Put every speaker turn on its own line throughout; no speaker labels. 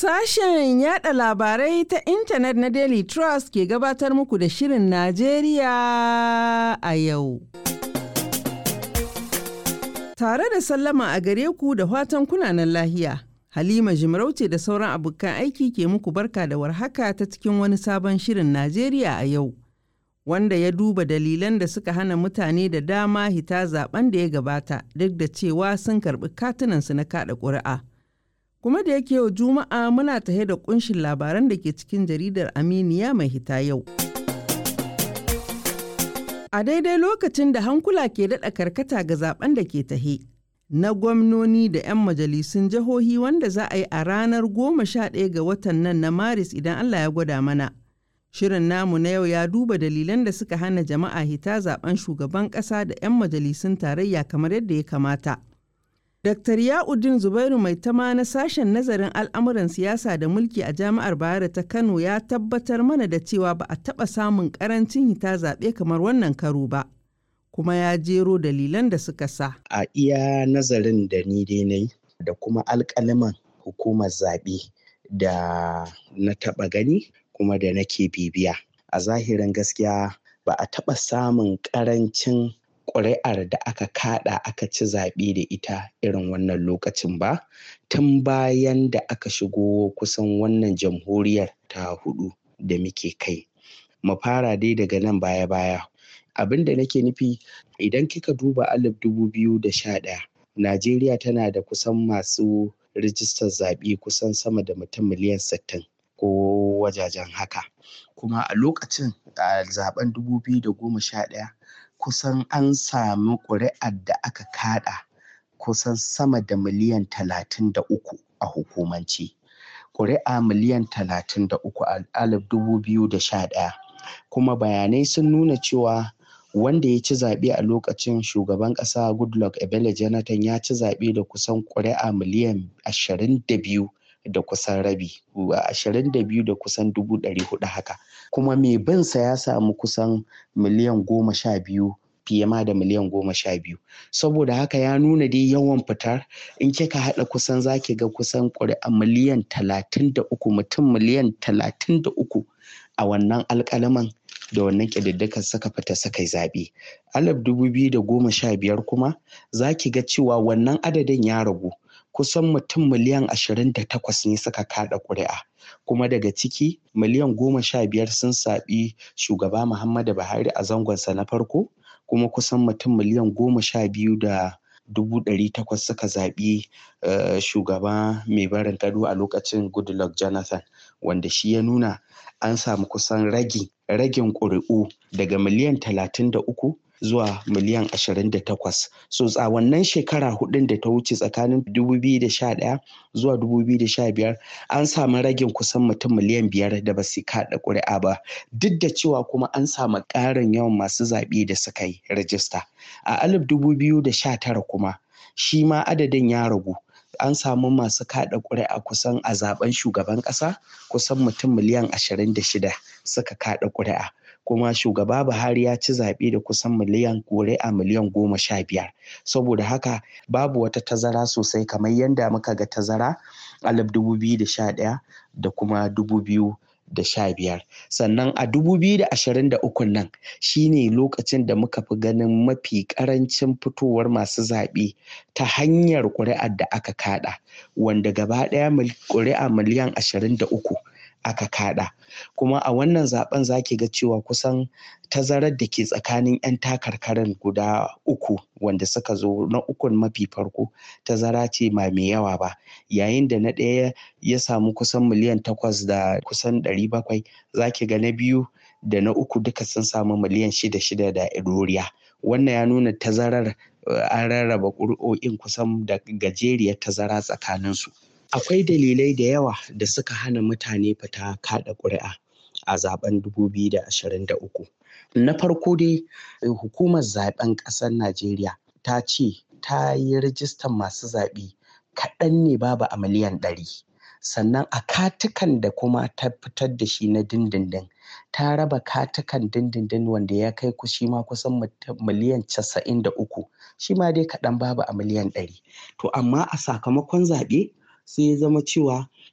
Sashen yada labarai ta intanet na Daily Trust ke gabatar muku da Shirin Najeriya a yau. Tare da sallama a gare ku da fatan kunanan lahiya. Halima Jimarauce da sauran abokan aiki ke muku barka da warhaka ta cikin wani sabon Shirin Najeriya a yau. Wanda ya duba dalilan da suka hana mutane da dama hita zaben da ya gabata duk da cewa sun karɓi katunansu na kaɗa ƙuri'a. kuma da yake yau juma'a muna tahe da kunshin labaran da ke cikin jaridar aminiya mai hita yau a daidai lokacin da hankula ke daɗa karkata ga zaben da ke tahe na gwamnoni da 'yan majalisun jihohi wanda za a yi a ranar goma sha ɗaya ga watan nan na maris idan allah ya gwada mana shirin namu na yau ya duba dalilan da suka hana jama'a hita zaben shugaban ƙasa da 'yan majalisun tarayya kamar yadda ya kamata Dr. Ya'udin Zubairu mai tama na sashen nazarin al'amuran siyasa da mulki a jami'ar Bayero ta Kano ya tabbatar mana da cewa ba a taɓa samun ƙarancin hita zaɓe kamar wannan karo ba. Kuma ya jero dalilan da suka sa.
A iya nazarin da ni dai na da kuma alƙaliman hukumar zaɓe da na taɓa gani kuma da nake bibiya. A zahirin gaskiya ba a taɓa samun ƙarancin ƙuri'ar da aka kaɗa aka ci zaɓe da ita irin wannan lokacin ba tun bayan da aka shigo kusan wannan jamhuriyar ta hudu da muke kai mu fara dai daga nan baya-baya abin da nake nufi idan kika duba alif dubu biyu da sha ɗaya najeriya tana da kusan masu rijistar zaɓe kusan sama da mutum miliyan sittin ko wajajen haka kuma a lokacin a zaben dubu biyu da goma sha ɗaya kusan an sami ƙuri'ar da aka kaɗa kusan sama da miliyan talatin da uku a hukumance ƙuri'a miliyan talatin da uku a alif dubu biyu da sha ɗaya kuma bayanai sun nuna cewa wanda ya ci zaɓe a lokacin shugaban ƙasa goodluck ebele jonathan ya ci zaɓe da kusan ƙuri'a miliyan ashirin da biyu da kusan rabi ashirin da biyu da kusan dubu ɗari hudu haka kuma mai binsa ya samu kusan miliyan goma sha biyu fiye ma da miliyan goma sha biyu saboda haka ya nuna dai yawan fitar in kika haɗa kusan zaki ga kusan ƙuri'a miliyan talatin da uku mutum miliyan talatin da uku a wannan alƙalaman da wannan ƙididdigar suka fita suka yi zaɓe alif dubu biyu da goma sha biyar kuma zaki ga cewa wannan adadin ya ragu kusan mutum miliyan ashirin da takwas ne suka kaɗa ƙuri'a kuma daga ciki miliyan goma sha biyar sun saɓi shugaba muhammadu buhari a zangonsa na farko kuma kusan mutum miliyan goma sha biyu da dubu ɗari takwas suka zaɓi shugaba mai barin gado a lokacin goodluck jonathan wanda shi ya nuna an samu kusan ragi ragin ƙuri'u daga miliyan talatin da uku zuwa miliyan ashirin da takwas so a wannan shekara hudun da ta wuce tsakanin dubu biyu da sha ɗaya zuwa dubu biyu da sha biyar an samu ragin kusan mutum miliyan biyar da ba su kaɗa ƙuri'a ba duk da cewa kuma an samu ƙarin yawan masu zaɓe da suka yi rajista a alif dubu biyu da sha tara kuma shi ma adadin ya ragu an samu masu kaɗa ƙuri'a kusan a zaben shugaban ƙasa kusan mutum miliyan ashirin da shida suka kaɗa ƙuri'a kuma shugaba Buhari ya ci zaɓe da kusan miliyan ƙuri'a miliyan goma sha biyar saboda haka babu wata tazara sosai kamar yadda muka ga tazara alif dubu biyu da sha ɗaya da kuma dubu biyu da sha biyar sannan a dubu biyu da ashirin da ukun nan shine lokacin da muka fi ganin mafi ƙarancin fitowar masu zaɓe ta hanyar ƙuri'ar da aka kaɗa wanda gaba ɗaya ƙuri'a miliyan ashirin da uku aka kaɗa kuma a wannan zaben zaki ga cewa kusan tazarar da ke tsakanin 'yan takarkarin guda uku wanda suka zo na ukun mafi farko tazara ce ma mai yawa ba yayin da na ɗaya ya samu kusan miliyan takwas da kusan ɗari bakwai zaki ga na biyu da na uku duka sun samu miliyan shida shida da ɗoriya wannan ya nuna tazarar an rarraba ƙuri'o'in kusan da gajeriyar tazara tsakaninsu akwai dalilai da yawa da suka hana mutane fita kaɗa ƙuri'a a zaben 2023 na farko dai hukumar zaben ƙasar najeriya ta ce ta yi rijistar masu zaɓe kaɗan ne babu a miliyan ɗari sannan a katukan da kuma ta fitar da shi na dindindin ta raba katukan dindindin wanda ya kai ku shi ma kusan miliyan casa'in da uku shi ma dai kaɗan babu a miliyan ɗari to amma a sakamakon zaɓe sai ya zama cewa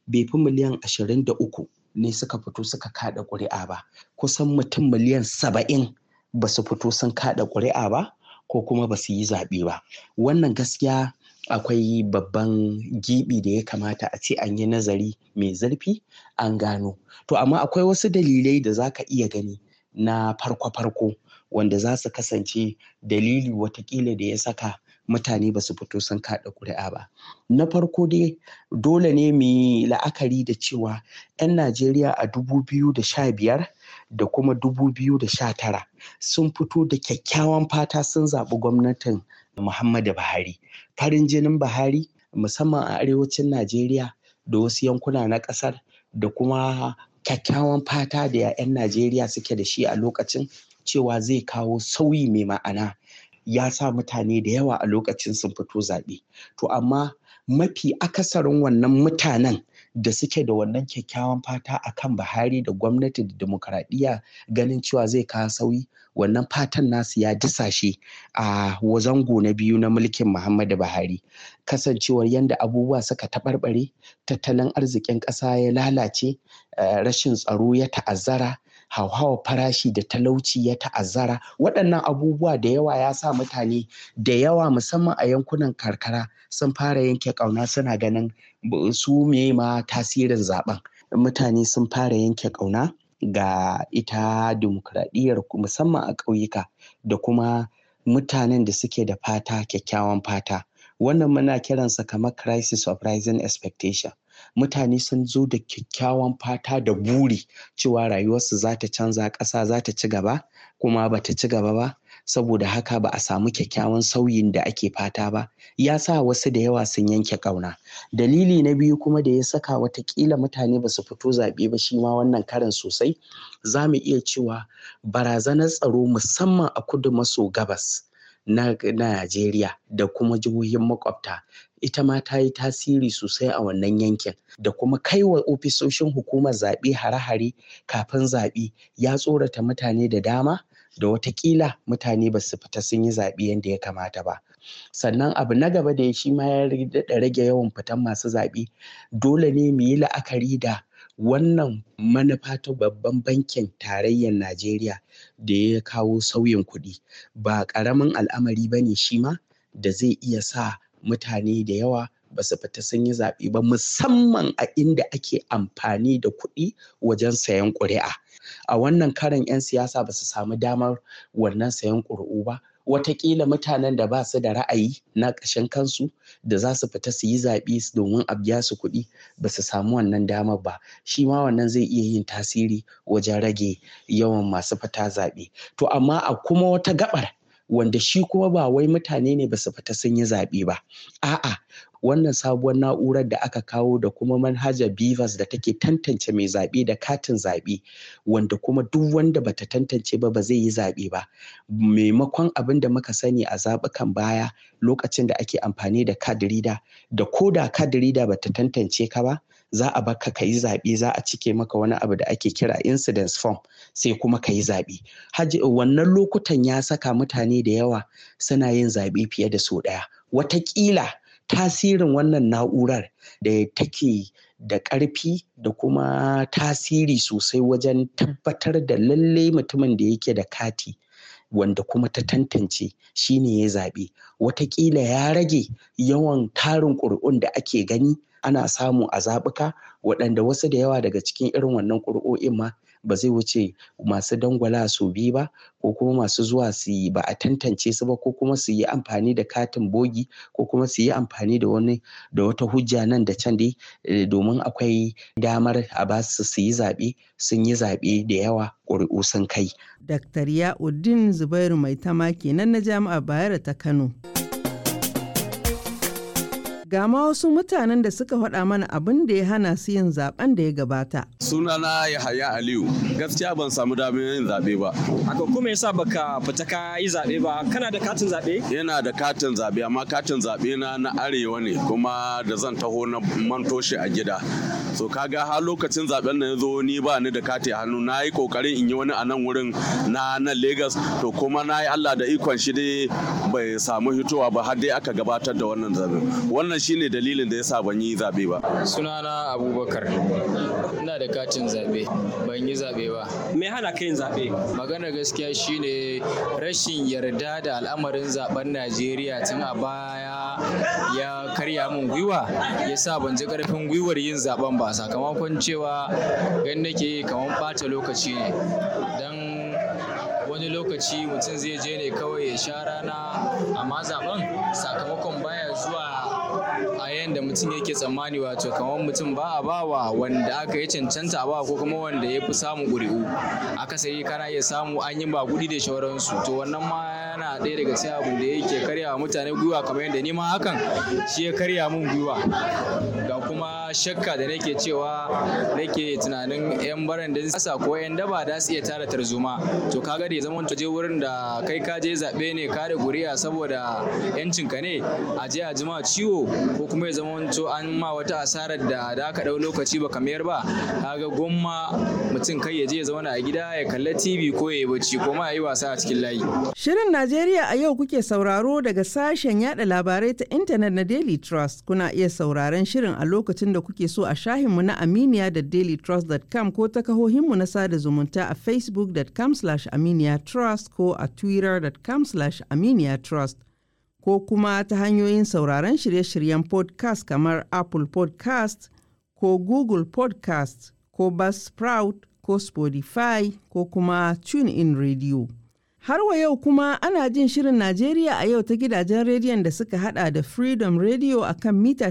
bai fi miliyan ashirin da uku ne suka fito suka kada ƙuri'a ba kusan mutum miliyan saba'in ba su fito sun kada ƙuri'a ba ko kuma ba su yi zaɓe ba wannan gaskiya akwai babban gibi da ya kamata a ce an yi nazari mai zurfi an gano to amma akwai wasu dalilai da za ka iya gani na farko-farko wanda za su kasance dalili watakila da ya saka mutane ba su fito sun kaɗa ƙuri'a ba. Na farko dai dole ne mu yi la'akari da cewa 'yan Najeriya a dubu biyu da sha biyar da kuma dubu biyu da sha tara sun fito da kyakkyawan fata sun zaɓi gwamnatin Muhammadu Buhari. Farin jinin Buhari musamman a arewacin Najeriya da wasu yankuna na ƙasar da kuma kyakkyawan fata da 'yan Najeriya suke da shi a lokacin cewa zai kawo sauyi mai ma'ana ya sa mutane da yawa a lokacin sun fito zaɓe. To amma mafi akasarin wannan mutanen da suke da wannan kyakkyawan fata a kan Buhari da gwamnati da demokaradiyya ganin cewa zai kawo sauyi wannan fatan nasu ya disashe a zango na biyu na mulkin Muhammadu Buhari. Kasancewar yadda abubuwa suka taɓarɓare, tattalin arzikin ƙasa ya lalace, rashin tsaro ya ta'azzara, hauhawar farashi da talauci ya ta'azzara waɗannan abubuwa da yawa ya sa mutane da yawa musamman a yankunan karkara sun fara yanke ƙauna suna ganin su me ma tasirin zaben mutane sun fara yanke ƙauna ga ita dimokuraɗiyyar musamman a ƙauyuka da kuma mutanen da suke da fata kyakkyawan fata wannan muna kiransa kamar crisis of rising expectation mutane sun zo da kyakkyawan fata da buri cewa rayuwarsu za ta canza ƙasa za ta ci gaba kuma ba ta ci gaba ba saboda haka ba a samu kyakkyawan sauyin da ake fata ba ya sa wasu da yawa sun yanke ƙauna dalili na biyu kuma da ya saka watakila mutane ba su fito zaɓe ba shi ma wannan karin sosai za mu iya cewa barazanar tsaro musamman a kudu maso gabas na Najeriya da kuma jihohin makwabta ita ma ta yi tasiri sosai a wannan yankin da kuma kai wa ofisoshin hukumar zaɓe hare-hare kafin zaɓe ya tsorata mutane da dama da watakila mutane ba su fita sun yi zaɓe yadda ya kamata ba sannan abu na gaba da shi ma ya daɗa rage yawan fitan masu zaɓe dole ne mu yi la'akari da wannan manufa ta babban bankin tarayyar Najeriya da ya kawo sauyin kuɗi ba ƙaramin al'amari ba ne shi ma da zai iya sa mutane da yawa ba su fita sun yi zaɓe ba musamman a inda ake amfani da kuɗi wajen sayan ƙuri'a a wannan karan 'yan siyasa ba su samu damar wannan sayan ƙuri'u ba watakila mutanen da ba su da ra'ayi na ƙashin kansu da za su fita su yi zaɓe domin a biya su kuɗi ba su samu wannan damar ba shi ma wannan zai iya yin tasiri wajen rage yawan masu fita zaɓe to amma a kuma wata gaɓar wanda shi kuma ba wai mutane ne ba su fita sun yi zaɓe ba a'a wannan sabuwar na'urar da aka kawo da kuma manhajar bivas da take tantance mai zaɓe da katin zaɓe wanda kuma duk wanda bata tantance ba ba zai yi zaɓe ba maimakon abin da muka sani a zaɓukan baya lokacin da ake amfani da card reader da ko da card reader bata tantance ka ba za a baka ka yi zaɓe za a cike maka wani abu da ake kira incidence form sai kuma ka yi zaɓe wannan lokutan ya saka mutane da yawa suna yin zaɓe fiye da sau ɗaya watakila tasirin wannan na'urar da take da ƙarfi da kuma tasiri sosai wajen tabbatar da lalle mutumin da yake da kati wanda kuma ta tantance shi ne ya zaɓe watakila ya rage yawan tarin ƙuri'un da ake gani ana samu a zaɓuka waɗanda wasu da yawa daga cikin irin wannan ƙuri'o'in ma ba zai wuce masu dangwala su biyu ba ko kuma masu zuwa su yi ba a tantance su ba ko kuma su yi amfani da katin bogi ko kuma su yi amfani da wani da wata hujja nan da can dai domin akwai damar a ba su su yi zaɓe sun yi zaɓe da yawa ƙuri'u sun kai.
Dr. Ya'uddin Zubairu Maitama kenan na Jami'ar Bayero ta Kano. Ga ma wasu mutanen da suka faɗa mana abin da ya hana su yin zaben da ya gabata.
Sunana Yahaya Aliyu, gaskiya ban samu damar yin zaɓe ba
haka kuma yasa baka fita ka yi zaɓe ba kana da katin zaɓe
yana da katin zaɓe amma katin zaɓe na na arewa ne kuma da zan taho na manto shi a gida so kaga har lokacin zaben nan zo ni ba ni da kati a hannu na yi kokarin in yi wani a nan wurin na nan Lagos to kuma na yi Allah da ikon shi dai bai samu hitowa ba har dai aka gabatar da wannan zaben wannan shine dalilin da yasa ban yi zabe ba
sunana Abubakar ina da katin zabe ban yi zabe ba
me hana ka yin zaɓe
magana gaskiya shine rashin yarda da al'amarin zaben Najeriya tun a baya ya karya min gwiwa yasa ban ji karfin gwiwar yin zaben ba sakamakon cewa gan nake kamar ɓata lokaci ne don wani lokaci mutum zai je ne kawai ya sha rana amma zaben sakamakon baya zuwa a yadda mutum yake tsammani wato kamar mutum ba a bawa wanda aka yi cancanta ba ko kuma wanda ya fi samun ƙuri'u akasari kana iya samu an yi ba gudi da shauransu to wannan ma yana ɗaya daga cikin abu da yake karya wa mutane gwiwa kamar yadda ni ma hakan shi ya karya min gwiwa ga kuma shakka da nake cewa nake tunanin yan baran da sasa ko yan daba da su iya tara tarzoma to kaga da zaman je wurin da kai ka je zaɓe ne ka da guriya saboda yancinka ne a je a jima ciwo ko kuma ya zama to an ma wata asarar da da aka ɗau lokaci ba mayar ba kaga gomma mutum kai ya je ya zauna a gida ya kalla tv ko ya yi bacci ko ma ya yi wasa a cikin layi
Shirin Najeriya a yau kuke sauraro daga sashen yada labarai ta intanet na Daily Trust. Kuna iya sauraron shirin a lokacin da kuke so a shahinmu na Aminiya da dailytrust.com ko ta kahohinmu na sada zumunta a facebook.com aminiya trust ko a twitter.com aminiya trust ko kuma ta hanyoyin sauraron shirye-shiryen podcast kamar Apple podcast ko Google podcast ko Buzzsprout ko Spotify ko kuma TuneIn Radio. Har wa yau kuma ana jin shirin Najeriya a yau ta gidajen rediyon da suka hada da Freedom Radio a kan mita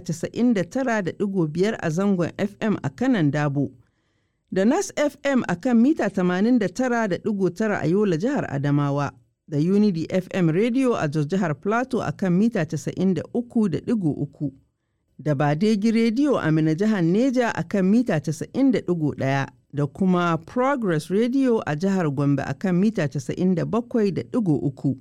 99.5 a zangon FM a kanan Dabo, da Nas FM a kan mita 89.9 a Yola jihar Adamawa, da Unity FM Radio a Jos jihar Plateau a kan mita 93.3, da Badegi Radio a Mina jihar Neja a kan mita 90.1. da kuma Progress Radio a jihar Gombe a kan mita 97.3.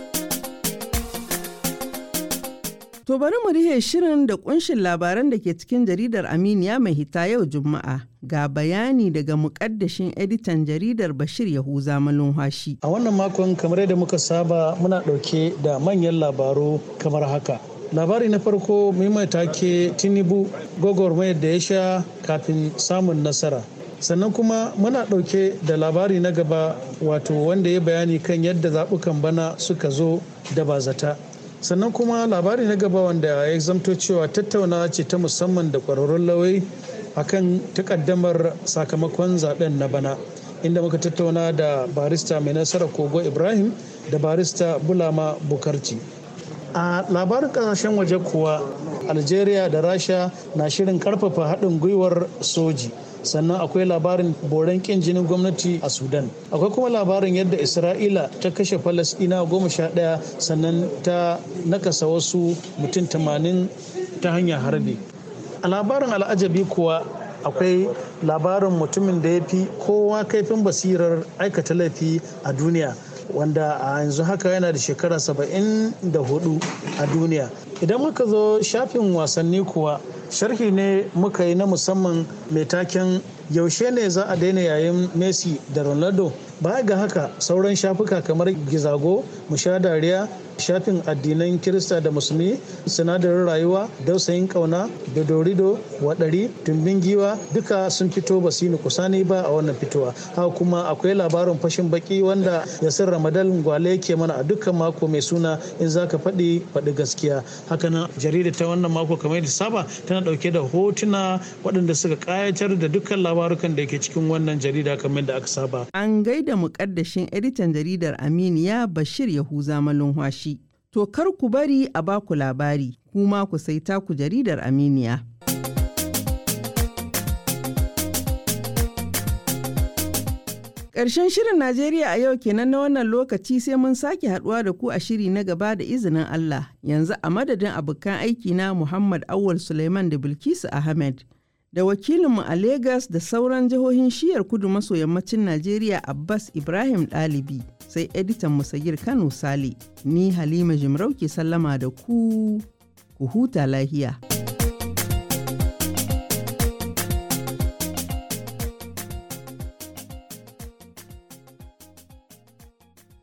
To bari mu rihe shirin da kunshin labaran da ke cikin jaridar Aminiya mai hita yau Juma'a ga bayani daga mukaddashin editan jaridar Bashir Yahuza Malumhashi.
A wannan makon kamar yadda muka saba muna ɗauke da manyan labaru kamar haka. labari na farko mai take tinubu gwagwarmayar da ya sha kafin samun nasara sannan kuma muna ɗauke da labari na gaba wato wanda ya bayani kan yadda zaɓukan bana suka zo da bazata sannan kuma labari na gaba wanda ya zamto cewa tattaunawa ce ta musamman da ƙwararrun lawai akan takaddamar sakamakon zaben na bana inda muka tattauna da barista mai nasara kogo ibrahim da barista bulama bukarci a labarin kasashen waje kuwa algeria da rasha na shirin karfafa haɗin gwiwar soji sannan akwai labarin boren kin jinin gwamnati a sudan akwai kuma labarin yadda isra'ila ta kashe falasɗina goma sha ɗaya sannan ta nakasa wasu mutum tamanin ta hanyar harbi a labarin al'ajabi kuwa akwai labarin mutumin da ya fi kowa kaifin basirar aikata laifi a duniya wanda a yanzu haka yana da shekara saba'in da hudu a duniya idan muka zo shafin wasanni kuwa sharhi ne muka yi na musamman mai taken yaushe ne za a daina yayin messi da ronaldo baya ga haka sauran shafuka kamar gizago musha dariya shafin addinan kirista da musulmi sinadarin rayuwa dausayin kauna dodorido waɗari tumbin giwa duka sun fito ba su yi kusani ba a wannan fitowa haka kuma akwai labarin fashin baki wanda yasir ramadan gwale ke mana a dukkan mako mai suna in za ka faɗi faɗi gaskiya hakanan jarida ta wannan mako kamar yadda saba tana ɗauke da hotuna waɗanda suka ƙayatar da dukkan labarukan da ke cikin wannan jarida kamar da aka saba
An gaida mukaddashin editan jaridar Aminiya Bashir Yahuza Malumhashi. To kar ku bari a baku labari, kuma ku sai taku jaridar Aminiya. Ƙarshen shirin Najeriya a yau kenan na wannan lokaci sai mun sake haɗuwa da ku a shiri na gaba da izinin Allah. Yanzu a madadin abokan aiki na Muhammad Awal Suleiman da Bilkisu Ahmed da wakilinmu a Legas da sauran jihohin shiyar kudu maso yammacin Najeriya Abbas Ibrahim Ɗalibi sai editan Musagir Kano Sale. Ni Halima Jimarau ke sallama da ku, ku huta lahiya.